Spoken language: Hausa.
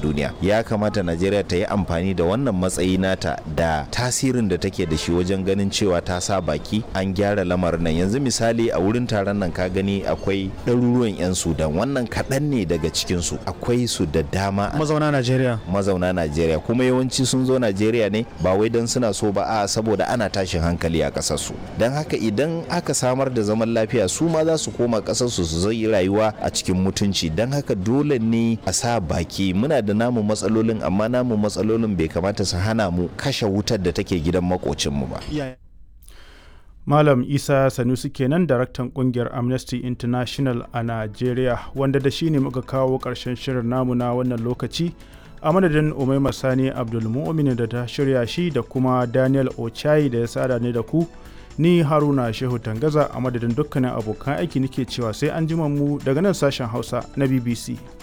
duniya ya kamata najeriya ta yi amfani da wannan matsayi nata da tasirin da take da shi wajen ganin cewa ta sa baki an gyara lamarin nan yanzu misali a wurin taron nan ka gani akwai ɗaruruwan 'yan sudan wannan kaɗan ne daga cikinsu akwai su da dama mazauna najeriya mazauna najeriya kuma yawanci sun zo najeriya ne ba wai don suna so ba a saboda ana tashin hankali a ƙasarsu don haka idan aka samar da zaman lafiya su ma za su koma ƙasarsu su zai rayuwa a cikin mutunci don haka dole ne a sa baki muna da namu matsalolin amma namu matsalolin bai kamata su hana mu kashe wutar da take gidan makocinmu ba Malam Isa Sanusi kenan daraktan kungiyar Amnesty International a Najeriya wanda da shi ne muka kawo ƙarshen shirin namu na wannan lokaci a madadin Umaima Sani Abdulmu'min da ta shirya shi da kuma Daniel Ochai da ya sada ne da ku ni Haruna Shehu Tangaza a madadin dukkanin abokan aiki nake cewa sai an jima mu daga nan sashen Hausa na BBC.